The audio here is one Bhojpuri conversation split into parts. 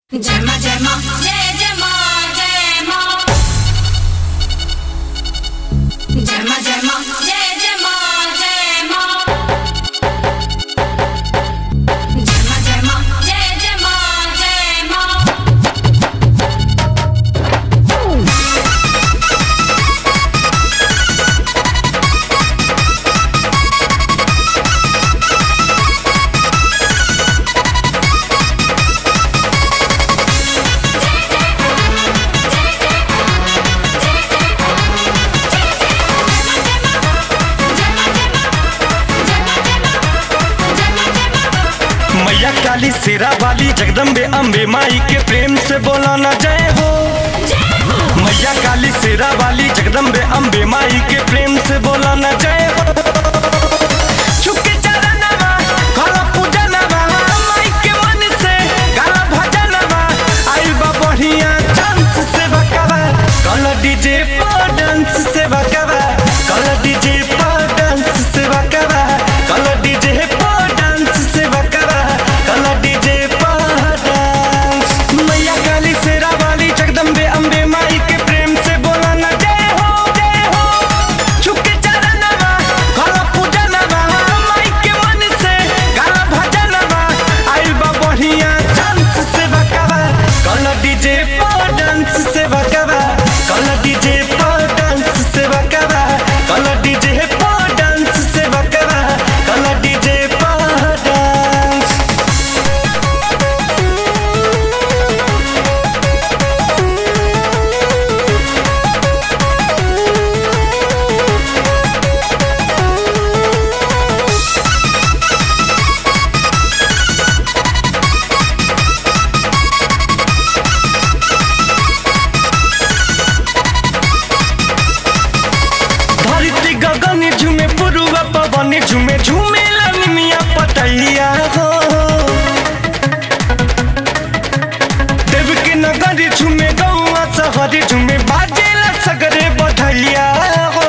जय मां जय मां जय जय मां जय मां जय मां जय मां जय जय मां जय मां जय मां जय मां जय जय मां जय मां मैया काली सिरा वाली जगदम्बे अम्बे माई के प्रेम से बोला ना जय हो मैया काली सिरा वाली जगदम्बे अम्बे माई के प्रेम से बोला ना जय हो छुके चरणवा, करो पूजनवा, माई के मन से गाना भजनवा, आइल बा बढ़िया डांस से बकवा, कल डीजे पर डांस से बकवा, कल डीजे पर डांस से बकवा, कल डीजे पर डांस से बकवा, कल डीजे पर डांस। मैया काली शेरा वाली जगदम्बे अम्बे माई के प्रेम से बोला ना जय हो जय हो छुके चरणवा करो पूजनवा माई के मन से गाना भजनवा आइल बा बढ़िया डांस से बकवा कल डीजे पर डांस से बकवा कल डीजे पर डांस से बकवा कल डीजे पर डांस से बकवा कल डीजे पर डांस धरती गगन झुमे पुरुआ पवन झुमे झुमे लनिमिया पतैया हो देव के नगर झुमे गौआ शहर झुमे बाजेला सगरे बधैया हो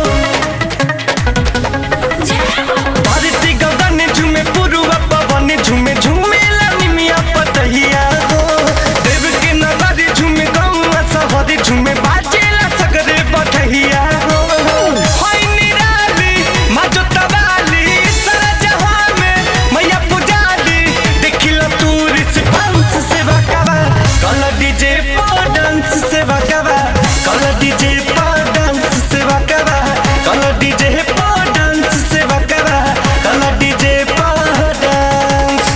धरती गगन झुमे पुरुआ पवन झुमे झुमे लनिमिया पतैया हो देव के नगर झुमे गौआ शहर झुमे बाजेला सगरे बधैया हो होय निराली माजो तवाली सारा जहां में मैया पुजाली देखिला तू रिस्पांस से बकवा कल डीजे पर डांस से बकवा कल डीजे पर डांस से बकवा कल डीजे पर डांस से बकवा कल डीजे पर डांस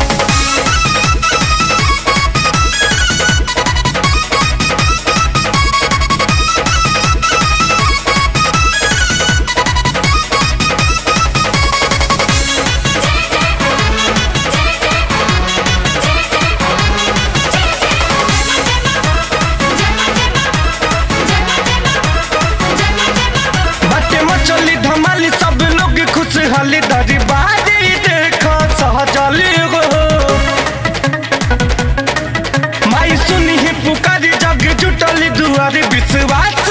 बाटे मचली धमाली सब लोग खुशहाली दरी बाजी देखो सहजली हो माई सुनी ही पुकारी जग जुटली दुआरी विश्वास